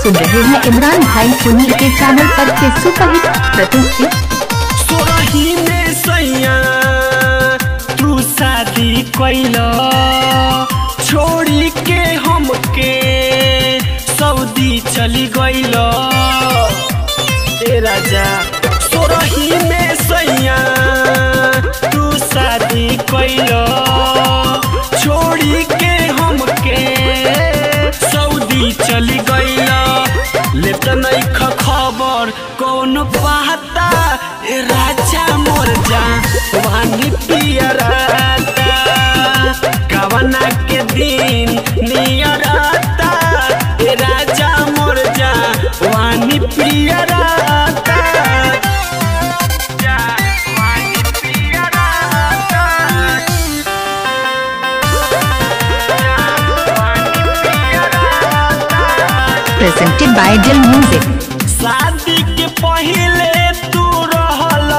सुन रहे हैं इमरान भाई सोनी के चैनल पर के सुपरहिट प्रस्तुति सोरही में सैया तू शादी कैला छोड़ी के हमके सऊदी चली गईल ए राजा सोरही में सैया तू शादी कैला छोड़ी के हमके सऊदी चली गईला लेत नहीं खबर कौन पाता ए राजा मोर जा वानी पियराता कवना के दिन नियराता ए राजा मोर जा वानी पियराता जा वानी पियराता प्रेजेंटेड बाय दिल म्यूजिक शादी के पहले तू रहल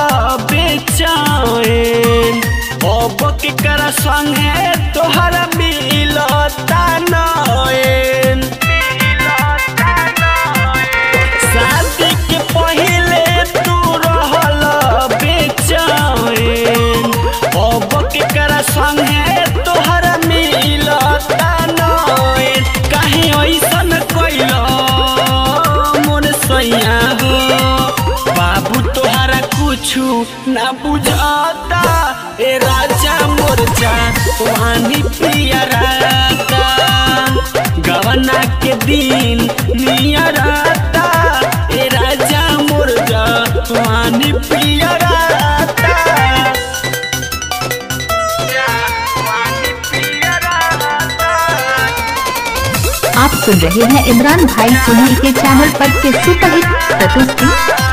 बेचैन अब के कर संगे तोहरा मिलता नैन शादी के पहले तू रहल बेचैन अब के कर संगे तोहरा मिलता नैन काहे ऐसन कैला मोर सैया हो बाबू तोहरा कुछु ना बुझाता ए राजा मोर जा वानी पियराता गवना के दिन नियराता ए राजा मोर जा वानी पियराता जा वानी पियराता आप सुन रहे हैं इमरान भाई सोनी के चैनल पर के सुपरहिट प्रस्तुति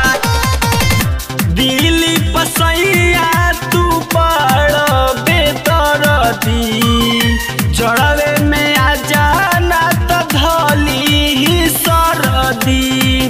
दिली पसैया तू पड़ बेदरदी जड़वे में आ जाना तो धली ही सरदी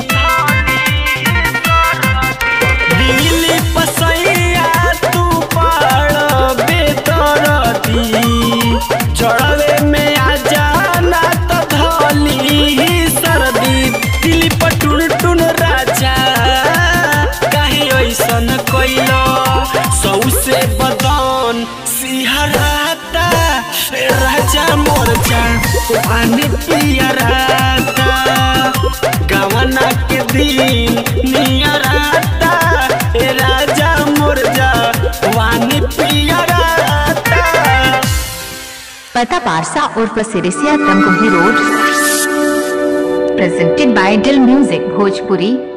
दिली पसैया तू पड़ बेदरदी जड़वे में आ जाना तो धली ही सरदी दिली पटुन टुन राजा काहे ऐसन कैलो सौसे बदन सिहराता ए राजा मोर जा पानी पियराता गवना के दिन नियराता ए राजा मोर जा वानी पियराता पता पारसा और प्रसिरिसिया Tamkuhi road presented by Dil music Bhojpuri